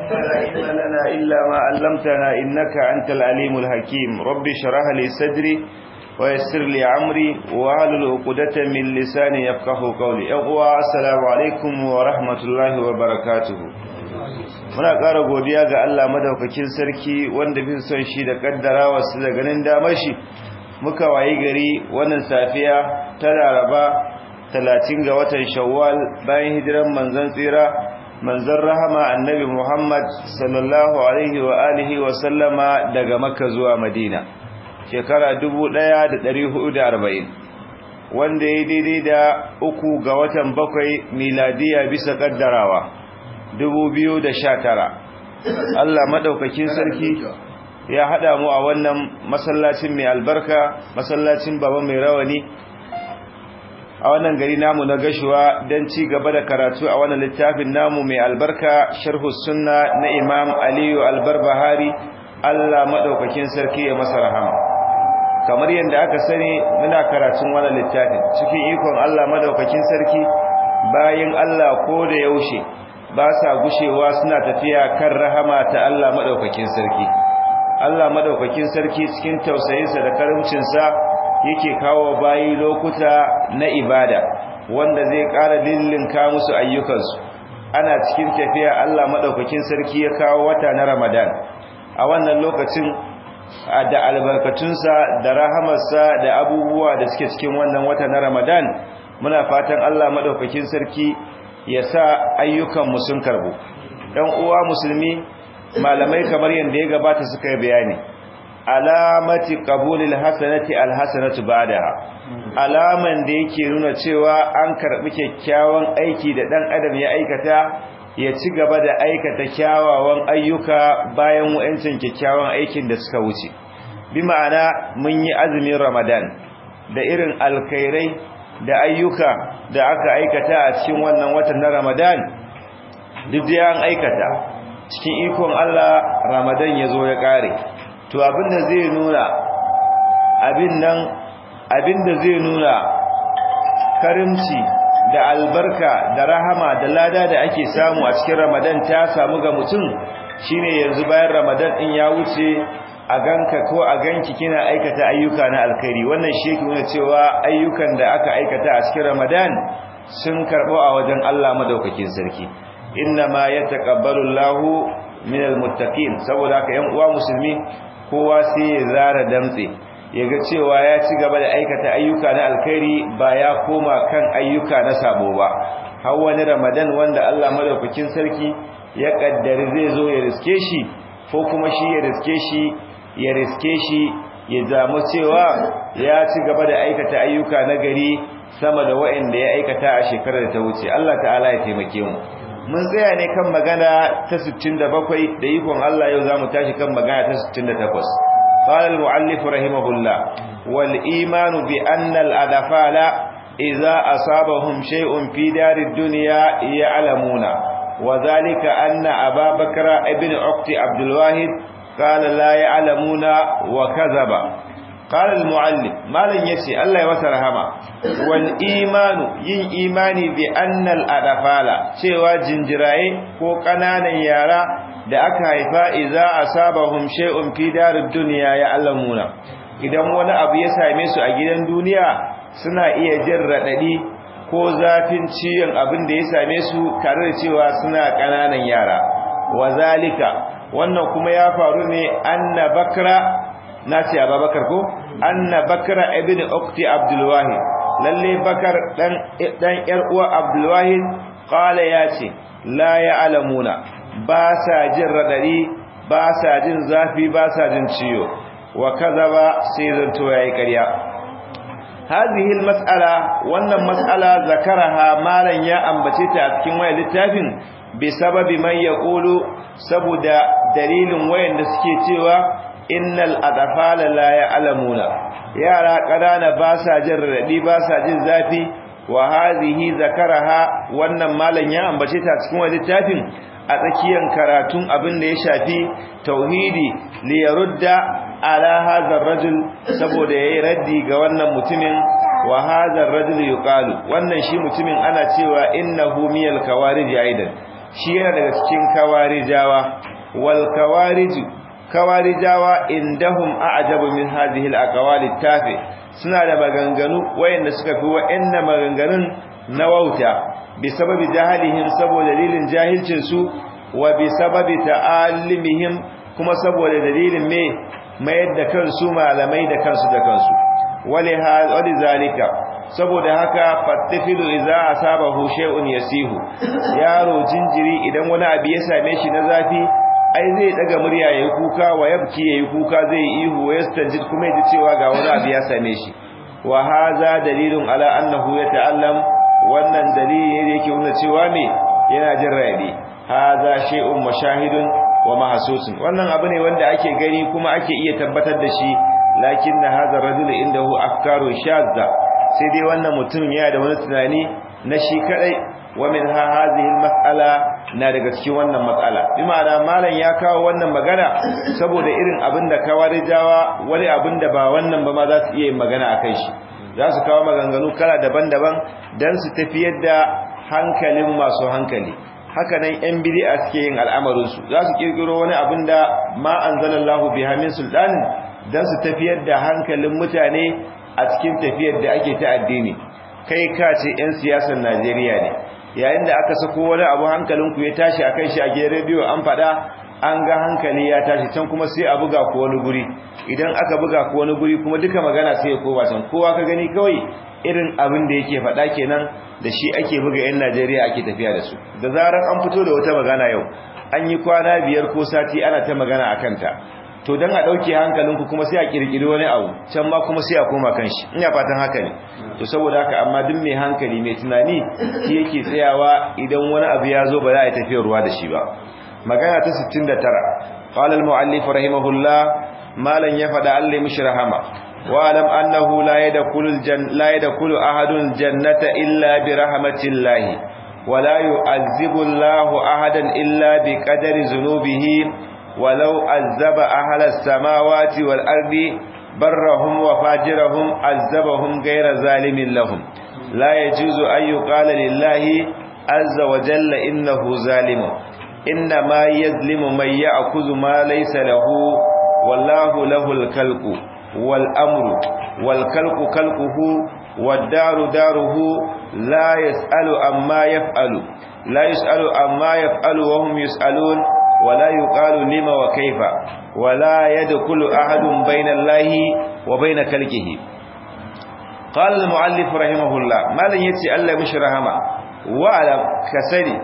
لا علم لنا إلا ما علمتنا إنك أنت العليم الحكيم ربي شرح لي صدري ويسر لي عمري وعلى عقدة من لساني يفقه قولي أقوى السلام عليكم ورحمة الله وبركاته muna ƙara godiya ga Allah madaukakin sarki wanda bin son shi da kaddara wasu da ganin damar shi muka wayi gari wannan safiya ta Laraba 30 ga watan Shawwal bayan hijiran manzon tsira manzon rahama annabi Muhammad sallallahu alaihi wa alihi wa sallama daga Makka zuwa Madina shekara 1440 wanda ya daidai da uku ga watan bakwai miladiya bisa kaddarawa 2019 Allah madaukakin sarki ya hada mu a wannan masallacin mai albarka masallacin baba mai rawani a wannan gari namu na gashuwa don ci gaba da karatu a wannan littafin namu mai albarka sharhu sunna na imam aliyu albarbahari Allah madaukakin sarki ya masa rahama kamar yadda aka sani muna karatun wannan littafin cikin ikon Allah madaukakin sarki bayan Allah ko da yaushe ba sa gushewa suna tafiya kan rahama ta Allah madaukakin sarki Allah madaukakin sarki cikin tausayinsa da karimcinsa yake kawo bayi lokuta na ibada wanda zai ƙara lillinka musu ayyukansu ana cikin tafiya Allah madaukakin sarki ya kawo wata na Ramadan a wannan lokacin da albarkatunsa da rahamarsa da abubuwa da suke cikin wannan wata na Ramadan muna fatan Allah madaukakin sarki ya sa ayyukanmu sun karbu ɗan uwa musulmi malamai kamar yadda ya gabata suka yi bayani alamati qabulil hasanati alhasanatu ba'daha alaman da yake nuna cewa an karbi kyakkyawan aiki da dan adam ya aikata ya ci gaba da aikata kyawawan ayyuka bayan wayancin kyakkyawan aikin da suka wuce bi ma'ana mun yi azumin ramadan da irin alkhairai da ayyuka da aka aikata a cikin wannan watan na Ramadan duk da an aikata cikin ikon Allah Ramadan ya zo ya kare to abinda zai nuna abin nan abinda zai nuna karimci da albarka da rahama da lada da ake samu a cikin Ramadan ta samu ga mutum shine yanzu bayan Ramadan din ya wuce a ganka ko a ganki kina aikata ayyuka na alkhairi wannan shi yake nuna cewa ayyukan da aka aikata a cikin Ramadan sun karbo a wajen Allah madaukakin sarki inna ma yataqabbalu Allahu minal muttaqin saboda haka yan uwa musulmi kowa sai ya zara damtse yaga cewa ya ci gaba da aikata ayyuka na alkhairi ba ya koma kan ayyuka na sabo ba har wani Ramadan wanda Allah madaukakin sarki ya kaddari zai zo ya riske shi ko kuma shi ya riske shi ya riske shi ya zamu cewa ya ci gaba da aikata ayyuka na gari sama da waɗanda ya aikata a shekarar da ta wuce Allah ta'ala ya taimake mu mun tsaya ne kan magana ta 67 da ikon Allah yau zamu tashi kan magana ta 68 qala al-muallif rahimahullah wal imanu bi anna al-adfala idza asabahum shay'un fi darid dunya ya'lamuna wa dhalika anna ababakra ibn uqti abdul wahid قال لا يعلمون وكذب قال المعلم مالن yace Allah ya masa rahama wal imanu yin imani bi annal adafala cewa jinjiraye ko kananan yara da aka haifa idza asabahum shay'un fi darid dunya ya'lamuna idan wani abu ya same su a gidan duniya suna iya jin radadi ko zafin ciyon abin da ya same su tare da cewa suna kananan yara wazalika wannan kuma ya faru ne anna bakra na ce ababakar ko anna bakra ibn ukti abdul wahid lalle bakar dan dan yar uwa abdul wahid qala yace la ya'lamuna ba sa jin radari ba sa jin zafi ba sa jin ciyo wa kazaba sai zanto yayi ƙarya hadhihi almas'ala wannan mas'ala zakaraha malan ya ambace ta a cikin wayar littafin bi sababi man yaqulu saboda dalilin wayanda suke cewa innal adfala la ya'lamuna yara kadana ba sa jin radi ba sa jin zafi wa hadhihi zakaraha wannan malan ya ambace ta cikin wani littafin a tsakiyan karatun abin da ya shafi tauhidi li yarudda ala hadha ar-rajul saboda yayi raddi ga wannan mutumin wa hadha ar-rajul yuqalu wannan shi mutumin ana cewa innahu miyal kawarij aidan shi yana daga cikin kawarijawa wal kawariju kawarijawa indahum a'jabu min hadhihi al-aqwali tafi suna da maganganu wayanda suka fi wa'annan maganganun na wauta bi sababi jahalihim saboda dalilin jahilcin su wa bi sababi ta'allimihim kuma saboda dalilin me mayar da kansu malamai da kansu da kansu wali zalika saboda haka fattifilu idza asabahu shay'un yasihu yaro jinjiri idan wani abu ya same shi na zafi ai zai daga murya yayi kuka wa yabki yayi kuka zai ihu wa yastanjid kuma yaji cewa ga wani abu ya same shi wa hadha dalilun ala annahu yata'allam wannan dalili ne yake nuna cewa me yana jin raɗi hadha shay'un mashahidun wa mahsusun wannan abu ne wanda ake gani kuma ake iya tabbatar da shi lakin hadha rajul indahu afkaru shadda sai dai wannan mutum yana da wani tunani na shi kadai wa min hadhihi almas'ala na daga cikin wannan matsala bi ma'ana malam ya kawo wannan magana saboda irin abin da kawarijawa wani abin da ba wannan ba ma za su iya yin magana akan shi za su kawo maganganu kala daban-daban dan su tafiyar da hankalin masu hankali haka nan yan bid'a suke yin al'amarin su za su kirkiro wani abin da ma anzalallahu biha min sultanin dan su tafiyar da hankalin mutane a cikin tafiyar da ake ta addini kai ka ce 'yan siyasar Najeriya ne yayin da aka sako wani abu hankalinku ya tashi a kan shi a gidan rediyo an faɗa an ga hankali ya tashi can kuma sai a buga ku wani guri idan aka buga ku wani guri kuma duka magana sai ya koma can kowa ka gani kawai irin abin da yake faɗa kenan da shi ake buga 'yan Najeriya ake tafiya da su da zarar an fito da wata magana yau an yi kwana biyar ko sati ana ta magana a kanta to dan a dauke hankalinku kuma sai a kirkiri wani abu can ma kuma sai a koma kanshi ina fatan haka ne to saboda haka amma duk mai hankali mai tunani shi yake tsayawa idan wani abu ya zo ba za a tafi ruwa da shi ba magana ta 69 qala al-muallif rahimahullah malan ya fada Allah mishi rahama wa alam annahu la yadkhulu la yadkhulu ahadun jannata illa bi rahmatillahi wa la yu'azzibu Allahu ahadan illa bi qadari dhunubihi ولو عذب أهل السماوات والأرض برهم وفاجرهم عذبهم غير ظالم لهم لا يجوز أن يقال لله عز وجل إنه ظالم إنما يظلم من يأخذ ما ليس له والله له الكلق والأمر والكلق كلقه والدار داره لا يسأل عما يفعل لا يسأل عما يفعل وهم يسألون ولا يقال لما وكيف ولا يدخل أحد بين الله وبين كلكه قال المؤلف رحمه الله ما لن يتي الله مش رحمه وعلم كسري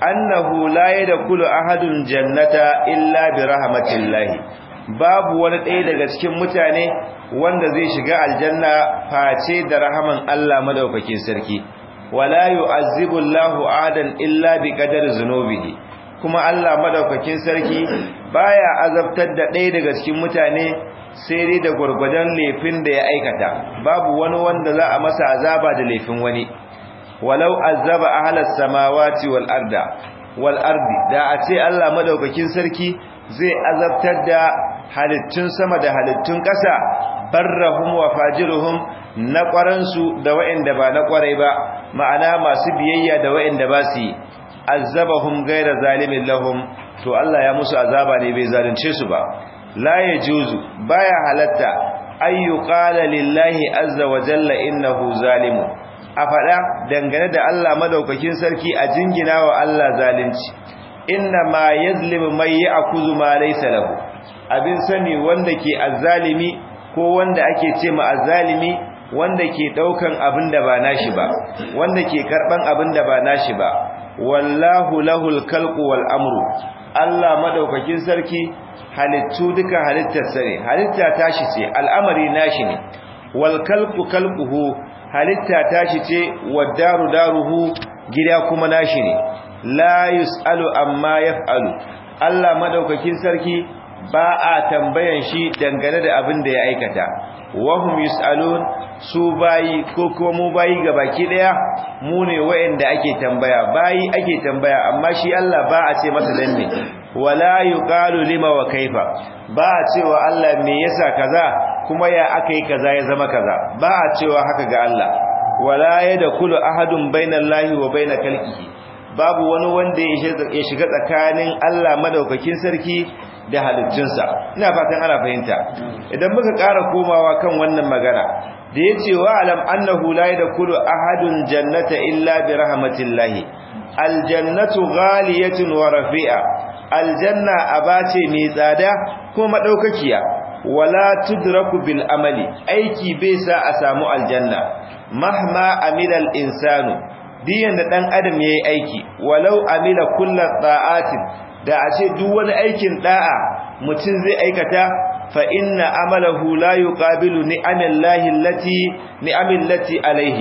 أنه لا يدخل أحد جنة إلا برحمة الله babu wani ɗaya daga cikin mutane wanda zai shiga aljanna face da rahaman Allah madaukakin sarki wala yu'azzibu Allahu adan illa bi qadari zunubihi kuma Allah madaukakin sarki baya azabtar da ɗaya daga cikin mutane sai dai da gurgurdan laifin da ya aikata babu wani wanda za a masa azaba da laifin wani walau azaba ahlas samawati wal arda wal ardi da a ce Allah madaukakin sarki zai azabtar da halittun sama da halittun ƙasa barrahum wa fajiruhum na ƙwaransu da wa'anda ba na ƙwarai ba ma'ana masu biyayya da wa'anda ba su yi azabahum gaira zalimin lahum to Allah ya musu azaba ne bai zalunce su ba la yajuzu baya halatta ayyu qala lillahi azza wa jalla innahu zalimu a fada dangane da Allah madaukakin sarki a jingina wa Allah zalunci inna ma yazlimu may ya'khudhu ma laysa lahu abin sani wanda ke azzalimi ko wanda ake ce ma azzalimi wanda ke daukan abin da ba nashi ba wanda ke karban abin da ba nashi ba wallahu lahul khalqu wal amru Allah madaukakin sarki halittu duka halittarsa ne halitta tashi ce al'amari nashi ne wal khalqu khalquhu halitta tashi ce wadaru daruhu gida kuma nashi ne la yusalu amma yaf'alu Allah madaukakin sarki ba a tambayan shi dangane da abin da ya aikata wahum yusalun su bayi ko kuma mu bayi baki daya mu ne wayanda ake tambaya bayi ake tambaya amma shi Allah ba a ce masa dan ne wala yuqalu lima wa kaifa ba a cewa Allah me yasa kaza kuma ya akai kaza ya zama kaza ba a cewa haka ga Allah wala yadkhulu ahadun bainallahi wa bainal khalqihi babu wani wanda ya shiga tsakanin Allah madaukakin sarki da halittunsa ina fatan ana fahimta idan muka ƙara komawa kan wannan magana da yace wa alam annahu la yadkhulu ahadun jannata illa bi rahmatillahi aljannatu ghaliyatun wa rafi'a aljanna abace mai tsada ko madaukakiya wala tudraku bil amali aiki bai sa a samu aljanna mahma amila al insanu diyan da dan adam yayi aiki walau amila kullu ta'atin da a ce duk wani aikin da'a mutum zai aikata fa inna amalahu la yuqabilu ni'amillahi allati ni'amillati alaihi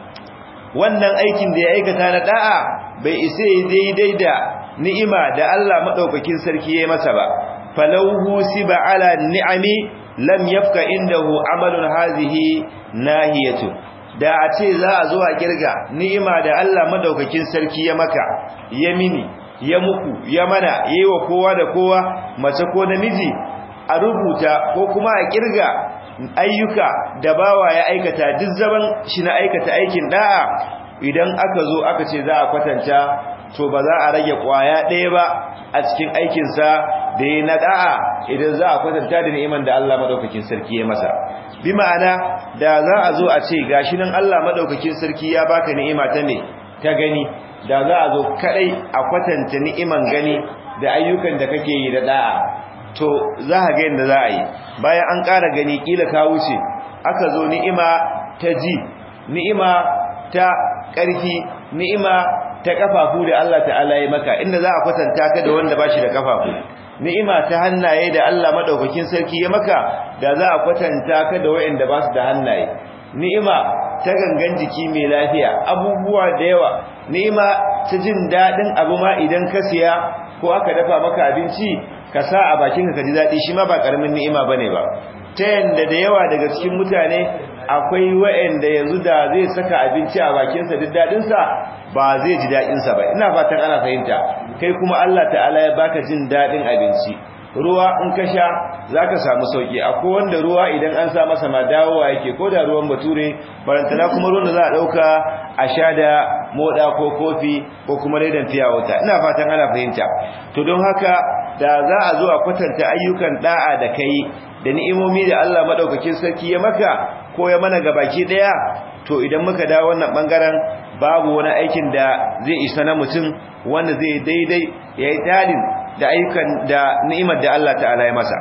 wannan aikin da ya aikata na da'a bai isa daidai da ni'ima da Allah madaukakin sarki yayi masa ba falauhu siba ala ni'ami lam yafka indahu amalun hazihi nahiyatu da a ce za a zo a kirga ni'ima da Allah madaukakin sarki ya maka ya mini ya muku ya mana yayi wa kowa da kowa mace ko namiji a rubuta ko kuma a kirga ayyuka da bawa ya aikata duk zaman shi na aikata aikin da'a idan aka zo aka ce za a kwatanta to ba za a rage kwaya ɗaya ba a cikin aikinsa da ya na da'a idan za a kwatanta da ni'iman da Allah madaukakin sarki ya masa bi ma'ana da za a zo a ce gashi nan Allah madaukakin sarki ya baka ni'ima ta me ta gani da za a zo kadai a kwatanta ni'iman gani da ayyukan da kake yi da da'a to za ka ga yadda za a yi bayan an ƙara gani kila ka wuce aka zo ni'ima ta ji ni'ima ta ƙarfi ni'ima ta kafafu da Allah ta'ala ya maka inda za a kwatanta ka da wanda bashi da kafafu ni'ima ta hannaye da Allah madaukakin sarki ya maka da za a kwatanta ka da wayanda ba su da hannaye ni'ima ta gangan jiki mai lafiya abubuwa da yawa ni'ima ta jin dadin abu ma idan ka siya ko aka dafa maka abinci ka sa a bakin ka ji dadi shi ma ba karamin ni'ima bane ba ta yanda da yawa daga cikin mutane akwai wa'anda yanzu da zai saka abinci a bakinsa duk dadinsa ba zai ji dadinsa ba ina fatan ana fahimta kai kuma Allah ta'ala ya baka jin dadin abinci ruwa in ka sha zaka samu sauki akwai wanda ruwa idan an sa masa ma dawowa yake ko da ruwan bature barantana kuma ruwan da za a dauka a sha da moda ko kofi ko kuma redan fiya wuta ina fatan ana fahimta to don haka da za a zo a kwatanta ayyukan da'a da kai da ni'imomi da Allah madaukakin sarki ya maka ko ya mana gabaki daya to idan muka dawo wannan bangaren babu wani aikin da zai isa na mutum wanda zai daidai yayi dalil da ayyukan da ni'imar da Allah ta'ala ya masa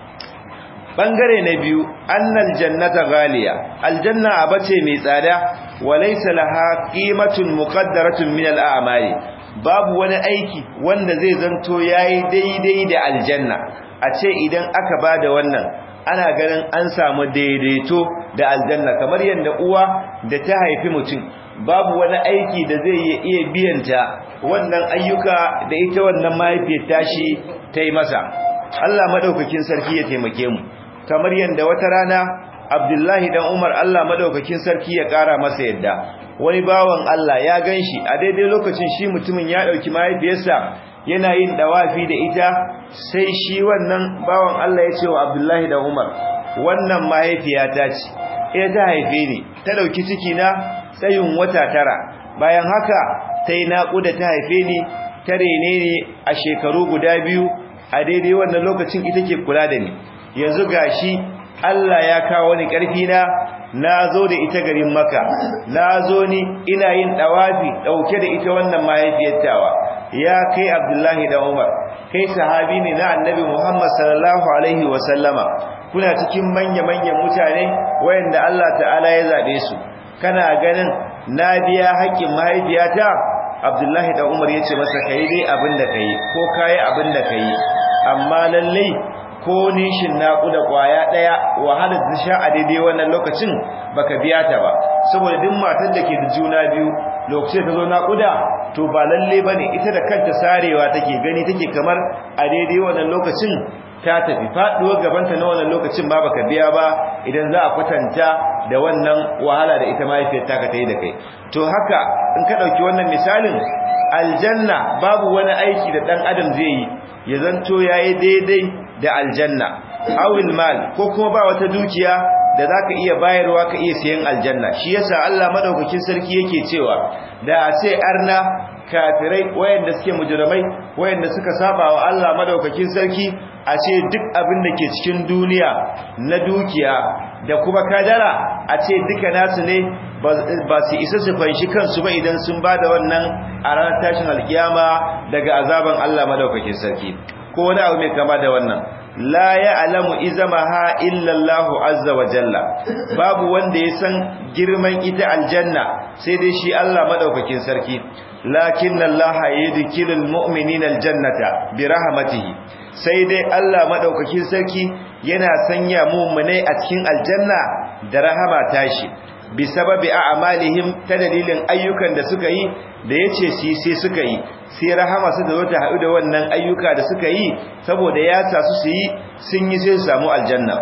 bangare na biyu annal jannata ghaliya aljanna abace mai tsada walaysa laha qimatun muqaddaratun min al'amali babu wani aiki wanda zai zanto yayi daidai da aljanna a ce idan aka bada wannan ana ganin an samu daidaito da aljanna kamar yadda uwa da ta haifi mutum babu wani aiki da zai iya biyanta wannan ayyuka da ita wannan mahaifiyar tashi ta yi masa Allah madaukakin sarki ya taimake mu kamar yadda wata rana Abdullahi dan Umar Allah madaukakin sarki ya kara masa yadda wani bawan Allah ya ganshi a daidai lokacin shi mutumin ya dauki mahaifiyarsa yana yin dawafi da ita sai shi wannan bawan Allah ya ce wa Abdullahi dan Umar wannan mahaifiyata ce ita ta haife ni ta dauki ciki na tsayin wata tara bayan haka ta yi naƙuda ta haife ni ta rene ni a shekaru guda biyu a daidai wannan lokacin ita ke kula da ni yanzu gashi Allah ya kawo ni ƙarfi na na zo da ita garin maka na zo ni ina yin ɗawafi ɗauke da ita wannan mahaifiyar tawa ya kai abdullahi da umar kai sahabi ne na annabi muhammad sallallahu alaihi wasallama kuna cikin manya-manyan mutane wayanda Allah ta'ala ya zaɓe su kana ganin na biya haƙƙin mahaifiyata abdullahi da umar ya ce masa ka yi dai abin da ka yi ko ka yi abin da ka yi amma lallai ko nishin naƙuda ƙwaya ɗaya wahalar da sha a daidai wannan lokacin baka biya ta ba saboda duk matar da ke da juna biyu lokacin ta zo naƙuda to ba lalle ba ne ita da kanta sarewa take gani take kamar a daidai wannan lokacin ta tafi faɗuwar gabanta na wannan lokacin ba baka biya ba idan za a kwatanta da wannan wahala da ita mahaifiyar taka ta yi da kai to haka in ka ɗauki wannan misalin aljanna babu wani aiki da ɗan adam zai yi ya zanto ya yi daidai da aljanna awil mal ko kuma ba wata dukiya da za ka iya bayarwa ka iya siyan aljanna shi yasa Allah madaukakin sarki yake cewa da a ce arna kafirai wayanda suke mujrimai wayanda suka saba wa Allah madaukakin sarki a ce duk abin da ke cikin duniya na dukiya da kuma kadara a ce duka nasu ne ba su isa su fanshi kansu ba idan sun ba da wannan a ranar tashin alkiyama daga azaban Allah madaukakin sarki ko wani abu mai kama da wannan la ya'lamu izamaha illa Allah azza wa jalla babu wanda ya san girman ita aljanna sai dai shi Allah madaukakin sarki lakin Allah yudkilul mu'minina aljannata bi rahmatihi sai dai Allah madaukakin sarki yana sanya mu'mine a cikin aljanna da rahama tashi bi sababi a'malihim ta dalilin ayyukan da suka yi da yace shi sai suka yi sai rahama su da wata haɗu da wannan ayyuka da suka yi saboda ya sa su su yi sun yi sai su samu aljanna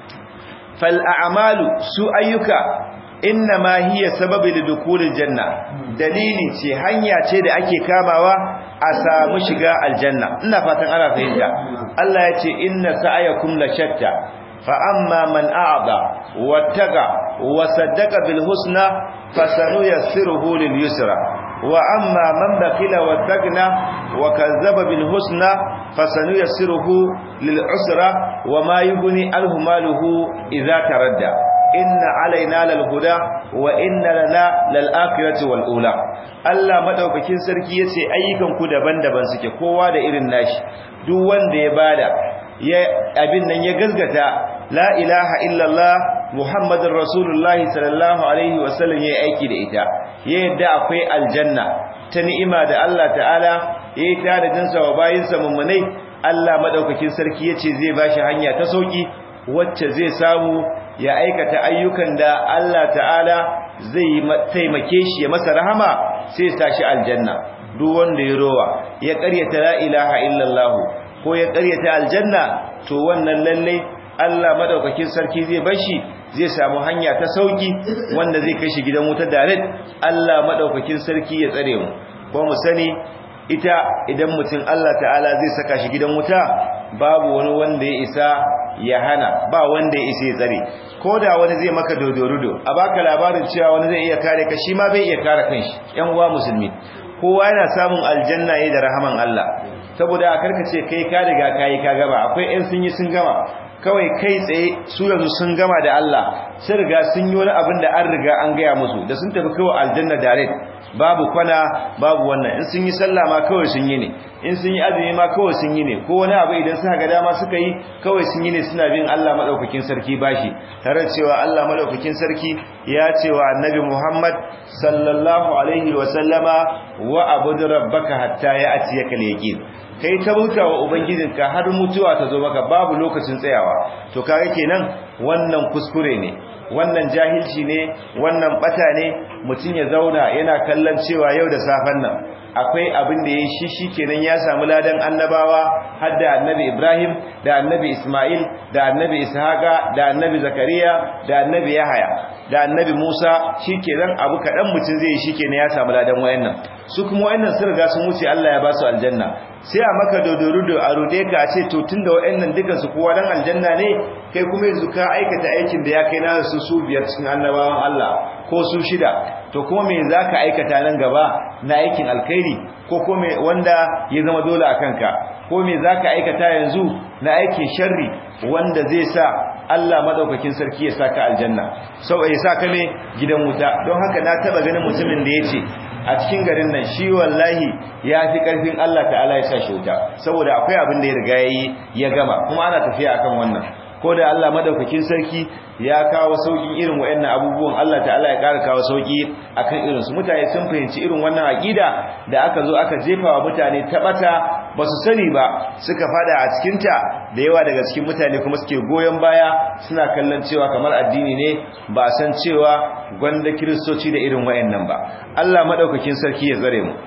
fal a'malu su ayyuka inna ma hiya sababi lidukulil janna dalili ce hanya ce da ake kamawa a samu shiga aljanna ina fatan ana fahimta Allah ya ce inna sa'ayakum la shatta fa amma man a'da wattaqa wa saddaqa bil husna fasanuyassiruhu lil yusra wa amma man bakhila wattaqna wa kazzaba bil husna fasanuyassiruhu lil usra wa ma yughni anhu maluhu idza taradda inna alaina lal huda wa inna lana lal akhirati wal ula Allah madaukakin sarki yace ayyukan ku daban-daban suke kowa da irin nashi duk wanda ya bada ya abin nan ya gazgata la ilaha illallah muhammadur rasulullah sallallahu alaihi wasallam yayi aiki da ita ya yadda akwai aljanna ta ni'ima da Allah ta'ala yayi tare jinsa wa bayinsa mummunai Allah madaukakin sarki yace zai bashi hanya ta sauki wacce zai samu ya aikata ayyukan da Allah ta'ala zai taimake shi ya masa rahama sai ya tashi aljanna duk wanda ya rowa ya ƙaryata la ilaha illallah ko ya ƙaryata aljanna to wannan lalle Allah madaukakin sarki zai bashi zai samu hanya ta sauki wanda zai kai shi gidan wuta direct Allah madaukakin sarki ya tsare mu ko mu sani ita idan mutum Allah ta'ala zai saka shi gidan wuta babu wani wanda ya isa ya hana ba wanda ya isa ya tsare ko da wani zai maka dodorudo a baka labarin cewa wani zai iya kare ka shi ma bai iya kare kanshi yan uwa musulmi kowa yana samun aljanna ne da rahaman Allah saboda a karkace kai ka riga kai ka gaba akwai ɗan sun yi sun gama kawai kai tsaye su yanzu sun gama da Allah sun riga sun yi wani abin da an riga an gaya musu da sun tafi kawai aljanna direct babu kwana babu wannan in sun yi sallah ma kawai sun yi ne in sun yi azumi ma kawai sun yi ne ko wani abu idan suka ga dama suka yi kawai sun yi ne suna bin Allah madaukakin sarki bashi tare cewa Allah madaukakin sarki ya ce wa annabi Muhammad sallallahu alaihi wa sallama wa abud rabbaka hatta ya'tiyaka al-yaqin kai ta bauta wa ubangijinka har mutuwa ta zo maka babu lokacin tsayawa to kaga kenan wannan kuskure ne wannan jahilci ne wannan bata ne mutum ya zauna yana kallon cewa yau da safen nan akwai abin da ya shi shi kenan ya samu ladan annabawa har da annabi Ibrahim da annabi Ismail da annabi Ishaqa da annabi Zakariya da annabi Yahaya da annabi Musa shi kenan abu kaɗan mutum zai yi shi kenan ya samu ladan wayannan su kuma wayannan sun riga sun wuce Allah ya ba su aljanna sai a maka dodorudo a rude ka a ce to tunda wayannan dukan su kowa dan aljanna ne kai kuma yanzu ka aikata aikin da ya kai na su su biyar cikin annabawan Allah ko su shida to kuma me zaka aikata nan gaba na aikin alkhairi ko kuma wanda ya zama dole a kanka ko me zaka aikata yanzu na aikin sharri wanda zai sa Allah madaukakin sarki ya saka aljanna sau ya saka ne gidan wuta don haka na taba ganin mutumin da yace a cikin garin nan shi wallahi ya fi karfin Allah ta'ala ya sa shi wuta saboda akwai abin da ya riga yayi ya gama kuma ana tafiya akan wannan ko da Allah madaukakin sarki ya kawo saukin irin wayannan abubuwan Allah ta'ala ya ƙara kawo sauki akan irin su mutane sun fahimci irin wannan aqida da aka zo aka jefa wa mutane tabata ba su sani ba suka fada a cikin ta da yawa daga cikin mutane kuma suke goyon baya suna kallon cewa kamar addini ne ba san cewa gwanda kiristoci da irin wayannan ba Allah madaukakin sarki ya zare mu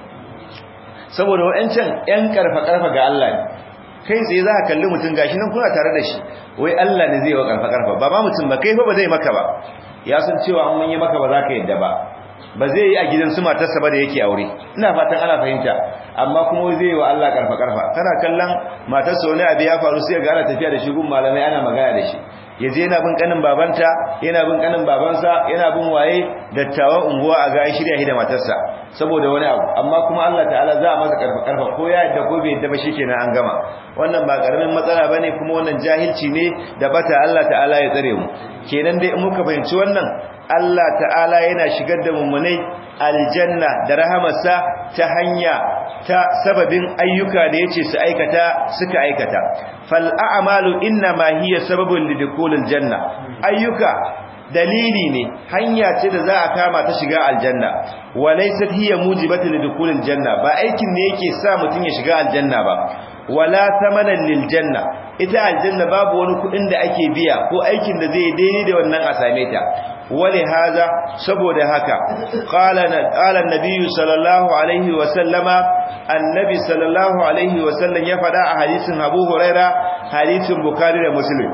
saboda wayancan yan karfa karfa ga Allah ne kai tsaye za ka kalli mutum gashi nan kuna tare da shi wai Allah ne zai wa karfa karfa ba ma mutum ba kai fa ba zai maka ba ya san cewa an mun yi maka ba za ka yadda ba ba zai yi a gidan su matarsa ba da yake aure ina fatan ana fahimta amma kuma zai yi wa Allah karfa karfa kana kallon matarsa wani abu ya faru sai ga ana tafiya da shi gun malamai ana magana da shi ya je yana bin kanin babanta yana bin kanin babansa yana bin waye dattawan unguwa a ga shirya da matarsa saboda wani abu amma kuma Allah ta'ala za a masa karfa karfa ko ya yadda ko bai yadda ba shikenan an gama wannan ba karamin matsala bane kuma wannan jahilci ne da bata Allah ta'ala ya tsare mu kenan dai in muka fahimci wannan Allah ta'ala yana shigar da mummunai aljanna da rahamarsa ta hanya ta sababin ayyuka da yace su aikata suka aikata fal a'malu inna ma hiya sababun lidukulil janna ayyuka dalili ne hanya ce da za a kama ta shiga aljanna walaysat hiya mujibatu lidukulil janna ba aikin ne yake sa mutun ya shiga aljanna ba wala thamanan lil janna ita aljanna babu wani kudin da ake biya ko aikin da zai daidai da wannan a same ta wale haza saboda haka qala qala an-nabiy sallallahu alaihi wa sallama annabi sallallahu alaihi wa sallam ya fada a hadisin Abu Huraira hadisin Bukhari da Muslim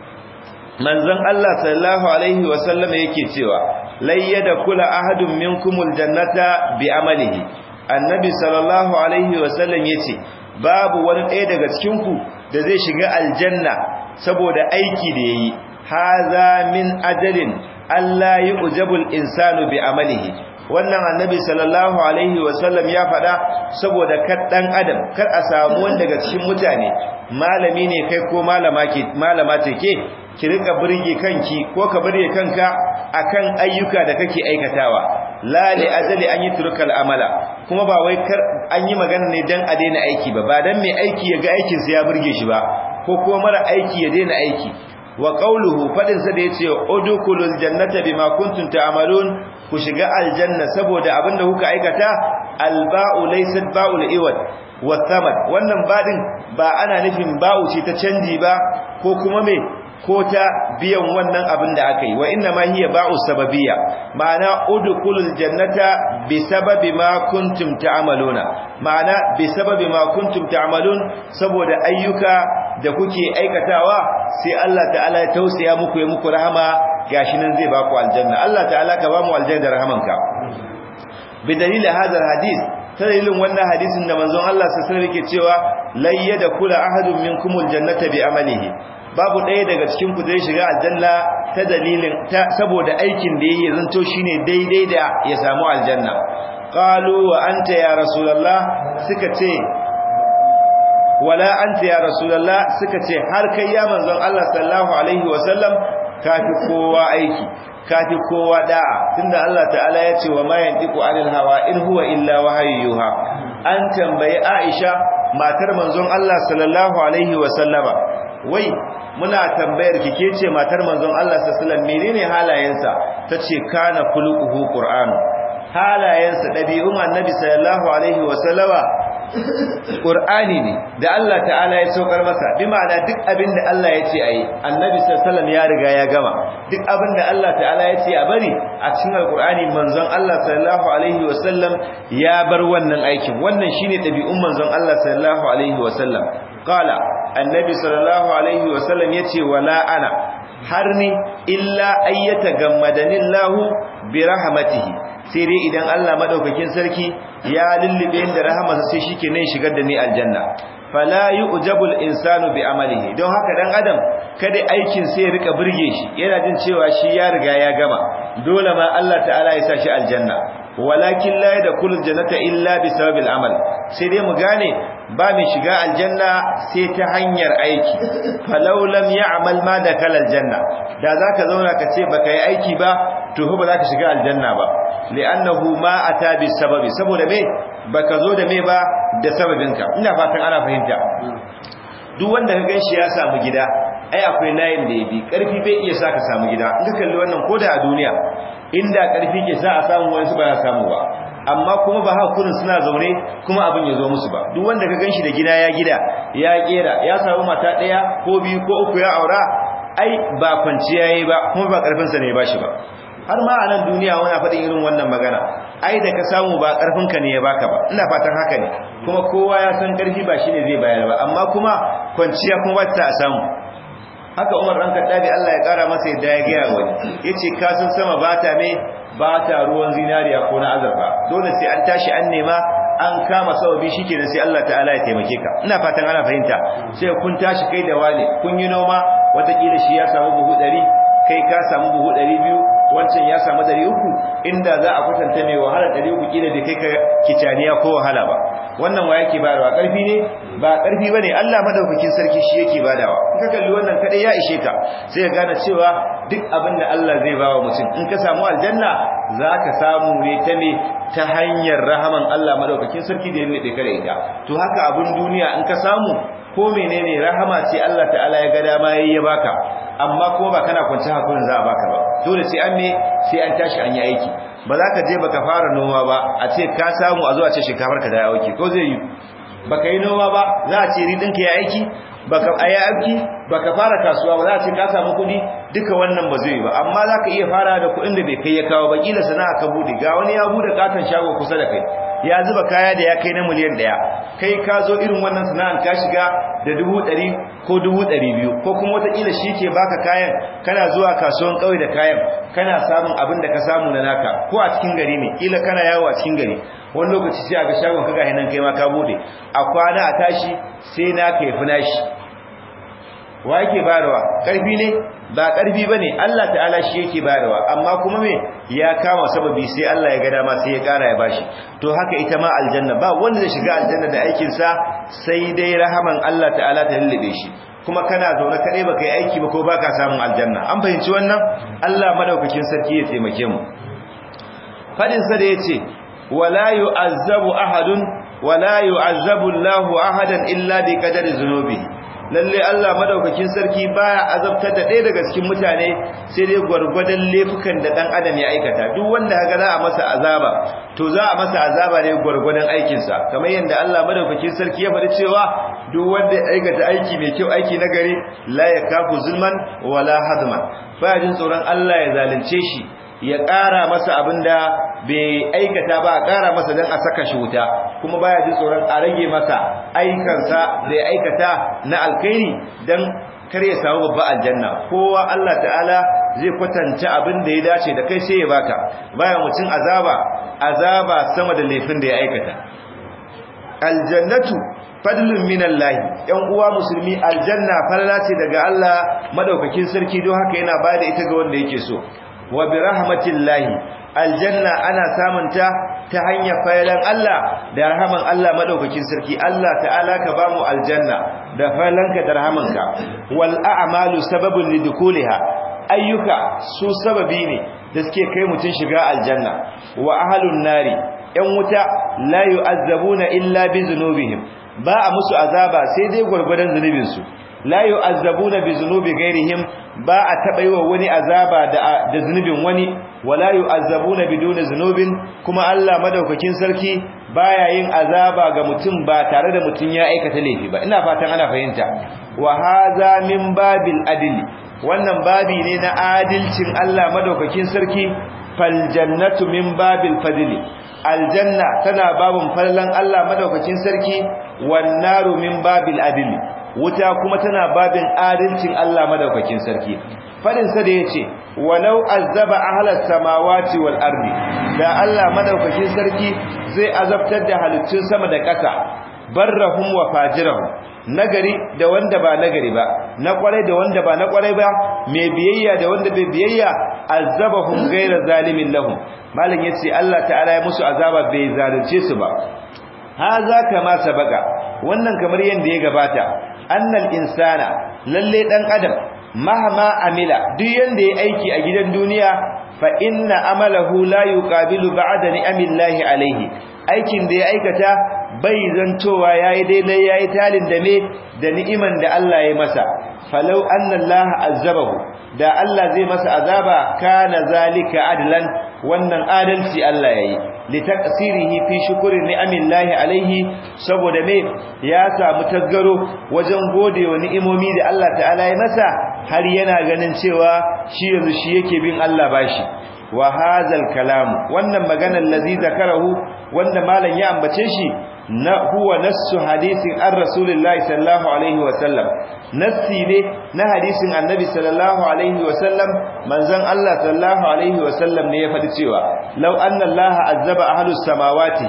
manzon Allah sallallahu alaihi wa sallama yake cewa layyada kula ahadun minkumul jannata bi amalihi annabi sallallahu alaihi wa sallam yace babu wani ɗaya daga cikin ku da zai shiga aljanna saboda aiki da yayi haza min ajalin Allah yi ujabul insanu bi amalihi wannan annabi sallallahu alaihi wasallam ya faɗa saboda kar dan adam kar a samu wanda daga cikin mutane malami ne kai ko malama ke malama ce ke ki rika burge kanki ko ka burge kanka akan ayyuka da kake aikatawa la li ajali an yutruka amala kuma ba wai kar an yi magana ne dan a daina aiki ba ba dan mai aiki ya ga aikin sa ya burge shi ba ko kuma mara aiki ya daina aiki wa qawluhu fadin sa da yace udkhulul jannata bima kuntum ta'malun ku shiga aljanna saboda abinda kuka aikata alba'u laysat ba'ul iwad wa thamad wannan badin ba ana nufin ba'u ce ta canji ba ko kuma me ko ta biyan wannan abin da aka yi wa inna ma hiya ba'u sababiyya ma'ana udkhulul jannata bi sababi ma kuntum ta'maluna ma'ana bi sababi ma kuntum ta'malun saboda ayyuka da kuke aikatawa sai Allah ta'ala ya tausaya muku ya muku rahama gashi nan zai baku aljanna Allah ta'ala ka ba mu aljanna da rahamanka bi dalilin hadal hadith ta dalilin wannan hadisin da manzon Allah sallallahu alaihi wasallam yake cewa layyada kula ahadun minkumul jannata bi amalihi babu ɗaya daga cikin ku zai shiga aljanna ta dalilin ta saboda aikin da yayi zanto shine daidai da ya samu aljanna qalu wa anta ya rasulullah suka ce wala anta ya rasulullah suka ce har kai ya manzon Allah sallallahu alaihi wasallam kafi kowa aiki kafi kowa da'a tunda Allah ta'ala ya ce wa ma yantiqu anil hawa in huwa illa wahayyuha an tambayi Aisha matar manzon Allah sallallahu alaihi wasallama wai muna tambayar ki ke ce matar manzon Allah sallallahu alaihi wasallam menene halayensa tace kana khuluquhu qur'an halayensa dabi'un annabi sallallahu alaihi wasallama qur'ani ne da Allah ta'ala ya saukar masa bi ma'ana duk abin da Allah ya ce ayi annabi sallallahu alaihi wasallam ya riga ya gama duk abin da Allah ta'ala ya ce a bari a cikin alqur'ani manzon Allah sallallahu alaihi wasallam ya bar wannan aikin wannan shine dabi'un manzon Allah sallallahu alaihi wasallam qala annabi sallallahu alaihi wasallam yace wala ana har ni illa ayyata gammadanillahu bi rahmatihi sai dai idan Allah madaukakin sarki ya lullube da rahamarsa sai shikenan shigar da ni aljanna fala yu'jabul insanu bi amalihi don haka dan adam kada aikin sai ya rika burge shi yana jin cewa shi ya riga ya gama dole ma Allah ta'ala ya sa shi aljanna walakin la yadkhulul jannata illa bi sababil amal sai dai mu gane ba mai shiga aljanna sai ta hanyar aiki falau lam ya'mal ma dakala aljanna da zaka zauna ka ce baka yi aiki ba to ba za ka shiga aljanna ba li'annahu ma ata bi sababi saboda me baka zo da me ba da sababinka ina fatan ana fahimta duk wanda ka ganshi ya samu gida ai akwai layin da ya bi karfi bai iya sa ka samu gida in ka kalli wannan koda a duniya inda karfi ke sa a samu wani su ba ya samu ba amma kuma ba hakurin suna zaune kuma abin ya zo musu ba duk wanda ka ganshi da gida ya gida ya kera ya samu mata daya ko biyu ko uku ya aura ai ba kwanciya yayi ba kuma ba karfin sa ne ya bashi ba har ma a nan duniya wani faɗin irin wannan magana ai da ka samu ba karfin ka ne ya baka ba ina fatan haka ne kuma kowa ya san karfi ba shine zai bayar ba amma kuma kwanciya kuma ba ta samu haka Umar dan Kaddabi Allah ya kara masa yadda ya gaya wani yace ka san sama ba ta me ba ta ruwan zinariya ko na azurfa dole sai an tashi an nema an kama sababi shikenan sai Allah ta'ala ya taimake ka ina fatan ana fahimta sai kun tashi kai da wane kun yi noma watakila shi ya samu buhu 100 kai ka samu buhu 200 wancan ya samu 300 inda za a kwatanta mai wahala 300 kila bai kai ka kicaniya ko wahala ba wannan wa yake bayarwa karfi ne ba karfi bane Allah madaukakin sarki shi yake badawa in ka kalli wannan kadai ya ishe ka sai ka gane cewa duk abin da Allah zai bawa mutum in ka samu aljanna zaka samu ne ta me ta hanyar rahaman Allah madaukakin sarki da ya nade kare ita to haka abin duniya in ka samu ko menene rahama ce Allah ta'ala ya ga dama yayi ya baka amma kuma ba kana kwance hakurin za a baka ba dole sai an me sai an tashi an yi aiki ba za ka je baka fara noma ba a ce ka samu a zo a ce shinkafar ka da ya auki ko zai yi baka yi noma ba za a ce ridin ka ya aiki baka aya aiki baka fara kasuwa ba za a ce ka samu kuɗi duka wannan ba zai yi ba amma za ka iya fara da kuɗin da bai kai ya kawo ba kila sana'a ka bude ga wani ya bude katon shago kusa da kai ya zuba kaya da ya kai na miliyan ɗaya kai ka zo irin wannan sana'an ka shiga da dubu ɗari ko dubu ɗari biyu ko kuma wataƙila shi ke baka kayan kana zuwa kasuwan ƙauye da kayan kana samun abin da ka samu na naka ko a cikin gari ne ƙila kana yawo a cikin gari wani lokaci sai a ga shagon ka gahi nan kai ma ka bude a kwana a tashi sai naka ya fi nashi wa yake bayarwa ƙarfi ne ba ƙarfi bane Allah ta'ala shi yake bayarwa amma kuma me ya kama sababi sai Allah ya ga dama sai ya ƙara ya bashi to haka ita ma aljanna ba wanda zai shiga aljanna da aikin sa sai dai rahaman Allah ta'ala ta lullube shi kuma kana zaune kadai baka yi aiki ba ko baka samun aljanna an fahimci wannan Allah madaukakin sarki ya taimake mu fadin sa da yace wala yu'azzabu ahadun wala yu'azzabu Allahu ahadan illa bi qadari dhunubihi lalle Allah madaukakin sarki baya azabtar da ɗaya daga cikin mutane sai dai gwargwadon laifukan da dan adam ya aikata duk wanda kaga za a masa azaba to za a masa azaba ne gwargwadon aikin sa kamar yanda Allah madaukakin sarki ya faɗi cewa duk wanda ya aikata aiki mai kyau aiki na gari la yakafu zulman wala hadman baya jin tsoron Allah ya zalunce shi ya ƙara masa abinda bai aikata ba a ƙara masa don a saka shi wuta kuma baya ji tsoron a rage masa aikansa da ya aikata na alkairi don kar ya samu babba aljanna kowa Allah ta'ala zai kwatanta abin da ya dace da kai sai ya baka baya mutum azaba azaba sama da laifin da ya aikata aljannatu fadlun minallahi yan uwa musulmi aljanna falala ce daga Allah madaukakin sarki don haka yana bada ita ga wanda yake so wa bi rahmatillahi aljanna ana samunta ta hanyar fayalan Allah da rahaman Allah madaukakin sarki Allah ta'ala ka bamu aljanna da fayalanka da rahamanka wal a'malu sababun lidukuliha ayyuka su sababi ne da suke kai mutun shiga aljanna wa ahlun nari yan wuta la yu'azzabuna illa bi zunubihim ba a musu azaba sai dai gurgurdan zunubinsu la yu'azzabuna bi zunubi ghairihim ba a taba yiwa wani azaba da da zunubin wani wala yu'azzabuna biduni zunubin kuma Allah madaukakin sarki baya yin azaba ga mutum ba tare da mutum ya aikata laifi ba ina fatan ana fahimta wa hadha min babil adli wannan babi ne na adilcin Allah madaukakin sarki fal jannatu min babil fadli aljanna tana babun fallan Allah madaukakin sarki wan naru min babil adli wuta kuma tana babin adalcin Allah madaukakin sarki fadin sa da yace walau azaba ahlas samawati wal ardi da Allah madaukakin sarki zai azabtar da halittun sama da ƙasa barrahum wa fajirahum nagari da wanda ba nagari ba na kwarai da wanda ba na kwarai ba mai biyayya da wanda bai biyayya azabahum ghayra zalimin lahum malam yace Allah ta'ala ya musu azaba bai zalunce su ba haza kama sabaka wannan kamar yanda ya gabata annal insana lalle dan adam mahama amila duk yanda ya aiki a gidan duniya fa inna amalahu la yuqabilu ba'da ni'amillahi alayhi aikin da ya aikata bai zantowa yayi daidai yayi talin da me da ni'iman da Allah ya masa falau anna Allah azabahu da Allah zai masa azaba kana zalika adlan wannan adalci Allah yayi litaqsirihi fi shukri ni'amillahi alaihi saboda me ya samu tasgaro wajen godewa ni'imomi da Allah ta'ala ya masa har yana ganin cewa shi yanzu shi yake bin Allah bashi wa hadzal kalam wannan maganar lazi zakarahu wanda malam ya ambace shi na huwa nassu hadisin an rasulullahi sallallahu alaihi wa sallam nassi ne na hadisin annabi sallallahu alaihi wa sallam manzon Allah sallallahu alaihi wa sallam ne ya faɗi cewa law anna Allah azaba ahlus samawati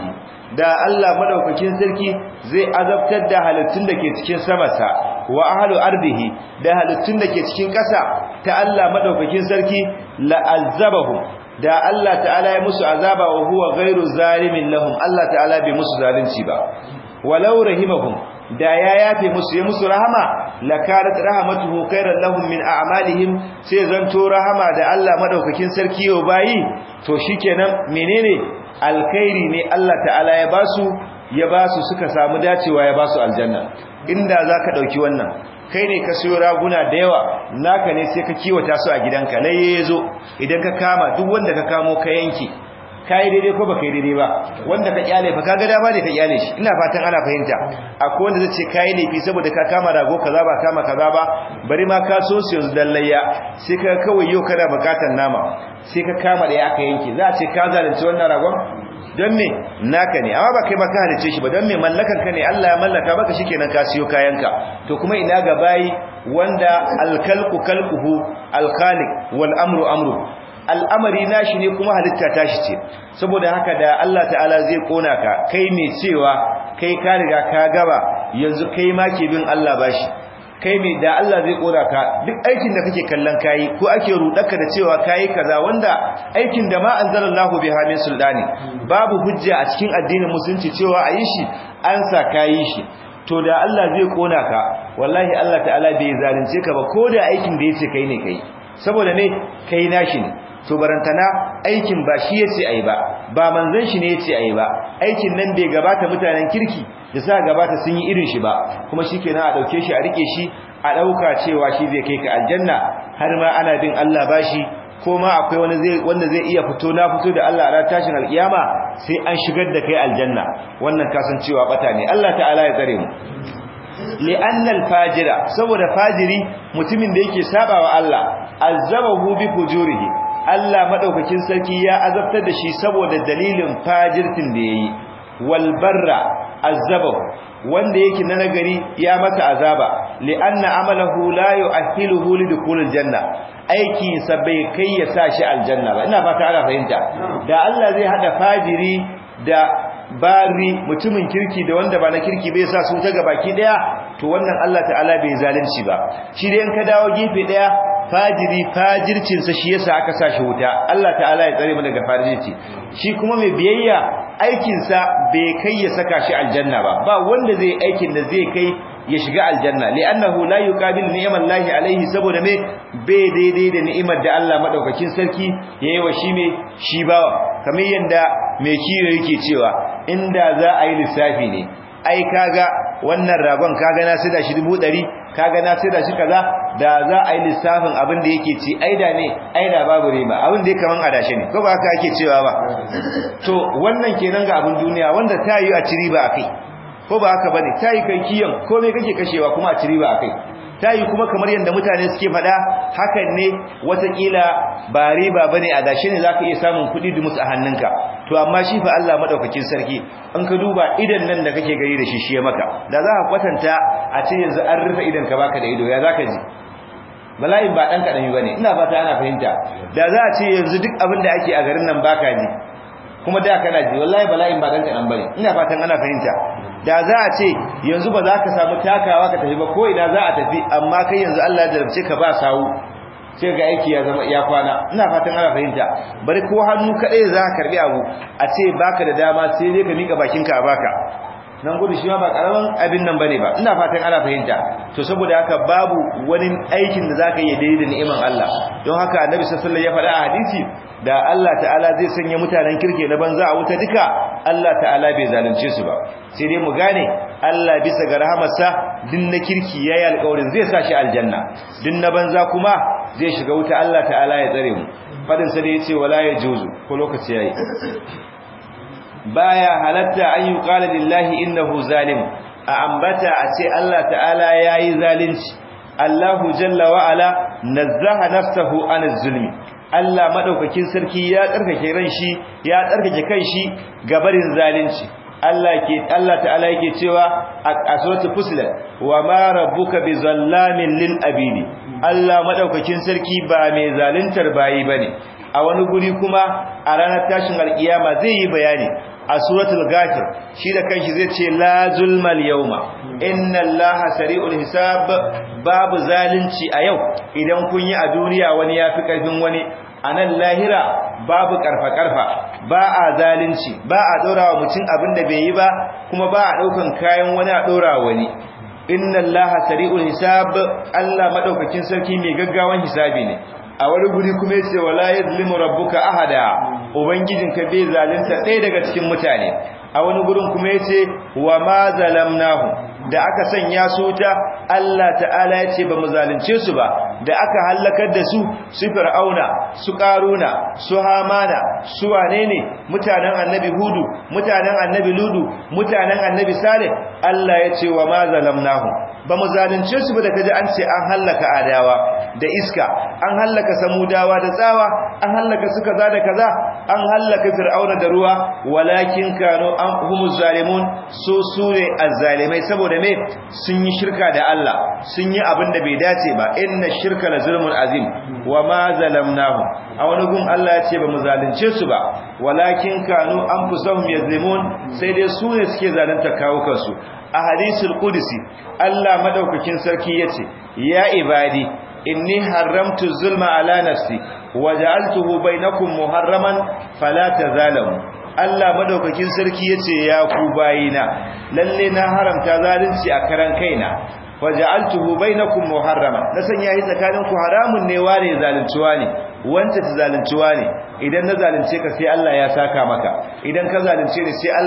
da Allah madaukakin sarki zai azabtar da halittun da ke cikin samarsa wa ahlu ardihi da halittun da ke cikin ƙasa ta Allah madaukakin sarki la'azzabahum da Allah ta'ala ya musu azaba wa huwa ghairu zalimin lahum Allah ta'ala bai musu zalunci ba walau rahimahum da ya yafe musu ya musu rahama lakarat rahmatuhu khairan lahum min a'malihim sai zanto rahama da Allah madaukakin sarki yo bayi to shikenan menene alkhairi ne Allah ta'ala ya basu ya basu suka samu dacewa ya basu aljanna inda zaka dauki wannan kai ne ka siyo raguna da yawa naka ne sai ka kiwata su a gidanka laye yazo idan ka kama duk wanda ka kamo ka yanke kai daidai ko baka yi daidai ba wanda ka kyale fa kaga dama ne ka kyale shi ina fatan ana fahimta akwai wanda zai ce kai laifi saboda ka kama rago kaza ba kama kaza ba bari ma ka so su yanzu dallayya sai ka kawai yau kana bukatar nama sai ka kama da ya aka yanke za a ce ka zalunci wannan ragon don me naka ne amma ba kai ma ka halice shi ba don me mallakan ka ne Allah ya mallaka maka shikenan ka siyo kayanka to kuma ina ga bayi wanda alkalqu kalquhu alkhaliq wal amru amru al'amari nashi ne kuma halitta tashi ce saboda haka da Allah ta'ala zai kona ka kai mai cewa kai ka riga ka gaba yanzu kai ma ke bin Allah bashi kai mai da Allah zai kora ka duk aikin da kake kallon kayi ko ake rudaka da cewa kayi kaza wanda aikin da ma anzalallahu biha min sultani babu hujja a cikin addinin musulunci cewa ayi shi an sa kayi shi to da Allah zai kona ka wallahi Allah ta'ala bai zalunce ka ba ko da aikin da yace kai ne kai saboda me kai nashi ne to barantana aikin ba shi yace ayi ba ba manzon shi ne yace ayi ba aikin nan bai gabata mutanen kirki da sa gabata sun yi irin shi ba kuma shikenan a dauke shi a rike shi a dauka cewa shi zai kai ka aljanna har ma ana bin Allah bashi ko ma akwai wani zai wanda zai iya fito na fito da Allah a ran tashin alkiyama sai an shigar da kai aljanna wannan kasancewa bata ne Allah ta'ala ya tsare mu li'annal fajira saboda fajiri mutumin da yake sabawa Allah azabahu bi fujurihi Allah madaukakin sarki ya azabtar da shi saboda dalilin fajirtin da yayi wal barra azabahu wanda yake na nagari ya masa azaba li'anna amalahu la yu'ahhiluhu lidukhulil janna aiki sa bai kai ya sa shi aljanna ba ina fata ana fahimta da Allah zai hada fajiri da bari mutumin kirki da wanda ba na kirki bai sa su ta gabaki daya to wannan Allah ta'ala bai zalunci ba shi dai in ka dawo gefe daya fajiri fajircin sa shi yasa aka sa shi wuta Allah ta'ala ya tsare mu daga fajirci shi kuma mai biyayya aikin sa bai kai ya saka shi aljanna ba ba wanda zai aikin da zai kai ya shiga aljanna li'annahu la yuqabil ni'amallahi alaihi saboda me bai daidai da ni'imar da Allah madaukakin sarki yayi wa shi me shi bawa kamar yanda mai kiyo yake cewa inda za a yi lissafi ne ai kaga wannan ragon kaga na sida shi 100 kaga na sida shi kaza da za a yi lissafin abin da yake ci aida ne aida babu riba abin da yake kaman adashe ne ko ba haka ake cewa ba to wannan kenan ga abin duniya wanda ta yi a ci riba akai ko ba haka bane ta yi kai kiyan ko me kake kashewa kuma a ci riba akai ta yi kuma kamar yadda mutane suke faɗa hakan ne watakila ba riba bane a dashe ne zaka iya samun kuɗi dumus a hannunka to amma shi fa Allah madaukakin sarki in ka duba idan nan da kake gari da shi shi maka da za ka kwatanta a ce yanzu an rufe idan ka baka da ido ya zaka ji bala'in ba dan kadami bane ina fata ana fahimta da za a ce yanzu duk abin da ake a garin nan baka ji kuma da kana ji wallahi bala'in ba dan kadan bane ina fatan ana fahimta da za a ce yanzu ba za ka samu takawa ka tafi ba ko ina za a tafi amma kai yanzu Allah ya jarabce ka ba sawu sai ga aiki ya zama iya kwana ina fatan ana fahimta bari ko hannu kadai za ka karbi abu a ce baka da dama sai dai ka mika bakinka a baka nan gudu shi ma ba karaman abin nan bane ba ina fatan ana fahimta to saboda haka babu wani aikin da zaka yi daidai da ni'iman Allah don haka annabi sallallahu alaihi wasallam ya faɗa a hadisi da Allah ta'ala zai sanya mutanen kirke na banza a wuta duka Allah ta'ala bai zalunce su ba sai dai mu gane Allah bisa ga rahamarsa din na kirki yayi alƙawarin zai sa shi aljanna din na banza kuma zai shiga wuta Allah ta'ala ya tsare mu fadin sa da yace wala yajuzu ko lokaci yayi baya halatta an yi qala lillahi innahu zalim a ambata a ce Allah ta'ala yayi zalunci Allahu jalla wa ala nazzaha nafsahu an zulmi Allah madaukakin sarki ya tsarkake ran shi ya tsarkake kan shi gabarin zalunci Allah ke Allah ta'ala yake cewa a suratul fusilat wa ma rabbuka bizallamin lil abidi Allah madaukakin sarki ba mai zaluntar bayi bane a wani guri kuma a ranar tashin alkiyama zai yi bayani a suratul ghafir shi da kanshi zai ce la zulmal yawma inna allaha sari'ul hisab babu zalunci a yau idan kun yi a duniya wani yafi karfin wani a nan lahira babu karfa-karfa ba a zalunci ba a ɗora wa mutum abin da bai yi ba kuma ba a ɗaukan kayan wani a ɗora wani inna allaha sari'ul hisab Allah madaukakin sarki mai gaggawan hisabi ne a wani guri kuma yace wala yadlimu rabbuka ahada ubangijinka bai zalunta ɗaya daga cikin mutane a wani gurin kuma yace wa ma zalamnahu da aka sanya su ta Allah ta'ala yace ba mu zalunce su ba da aka halakar da su su fir'auna su karuna su hamana su wane ne mutanen annabi hudu mutanen annabi ludu mutanen annabi salih Allah yace wa ma zalamnahu ba mu zalunce su ba da kaji an ce an hallaka adawa da iska an hallaka samudawa da tsawa an hallaka su kaza da kaza an hallaka fir'auna da ruwa walakin kanu an humuz zalimun su sune azzalimai saboda me sun yi shirka da Allah sun yi abin da bai dace ba inna shirka la zulmun azim wa ma zalamnahum a wani gun Allah ya ce ba mu zalunce su ba walakin kanu anfusahum yazlimun sai dai su ne suke zalunta kawo kansu a hadisul qudsi Allah madaukakin sarki yace ya ibadi inni haramtu zulma ala nafsi waja'altuhu bainakum muharraman fala tazalamu Allah madaukakin sarki yace ya ku bayina lalle na haramta zalunci a karan kaina waja'altuhu bainakum muharraman na sanya yi tsakanin ku haramun ne ware zaluntuwa ne wanda ta zaluntuwa ne idan na zalunce ka sai Allah ya saka maka idan ka zalunce ni sai